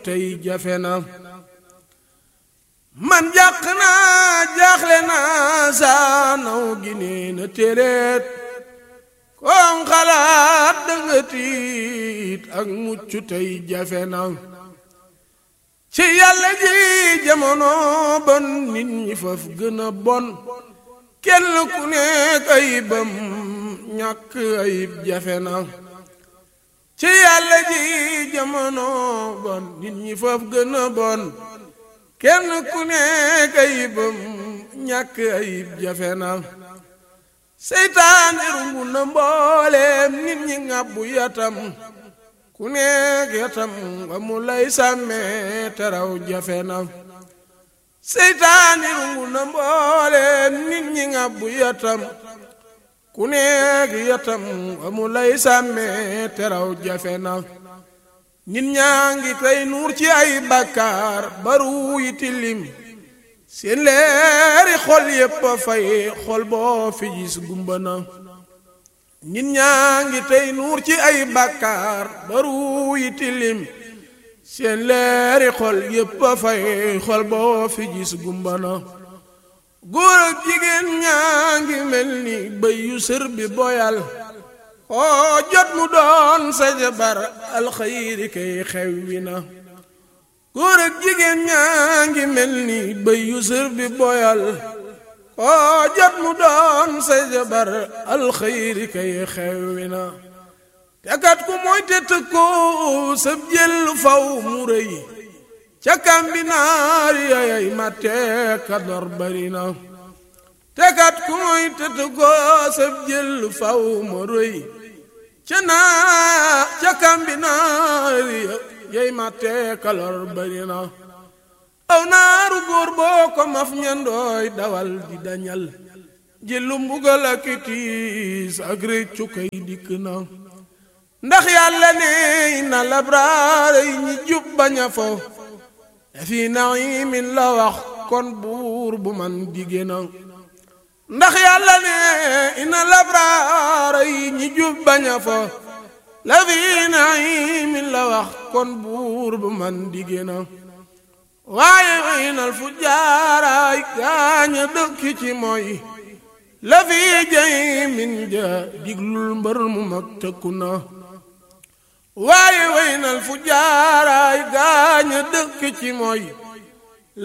tey jafe na man jàq naa jaaxle naa saa naw gi nee na téeréet koom xalaat danga tiit ak mucc tey jafe na ci yàlla ji jamono bon nit ñi faf gën a bon kenn ku nekk ayibam ñàkk ayib jafe na ci yàlla ji jamono bon nit ñi faf gën a bon kenn ku nekk ayibam ñàkk ayib jafe na seytaane rungu na mbooleem nit ñi ngàbbu yatam ku nekk yatam nga mu lay sàmmee teraw jafe na seytaane rungu na mbooleem nit ñi ngàbbu yatam ku nekk yatam nga mu lay sàmmee teraw jafe na nit ñaa ngi tey nuur ci ay bàkkaar baru yi tilim seen leeri xol yépp a fay xol boo fi gis gumba na nit ñaa ngi tey nuur ci ay bàkkaar baru yi tilim seen leeri xol yépp a fay xol boo fi gis gumba na góor ak jigéen ñaa ngi mel ni bëy yu sër bi boyal oo jot mu doon sa jabar alxayri kay xew wi na góor ak jigéen ñaa ngi mel ni bëy yu sër bi boyal oo jot mu doon sa jabar alxayri kay xew wi na tekat ku mooy te tëkko sab jël faw mu rëy ca kambinaar yayay matte kador bari na tekat ku mooy te tëkko sab jël faw mu rëy ca naa ca kambinaar yay matte kalor bari na aw naaru góor boo ko maf ñandooy dawal di dañal jëlu mbugal ak tiis ak réccu kay dikk na ndax yàlla ne na labraar yi ñi jub baña fo fi naimin la wax kon buur bu man digé na ndax yàlla ne ina labraar yi ñi jub baña fo la fi naimin la wax kon buur bu man digé na waaye waynal fu jaaraay gaaña dëkk ci mooy la fi jay min ja diglul mbër mu mag tëkku na waaye waynal fu jaaraay gaaña dëkk ci mooy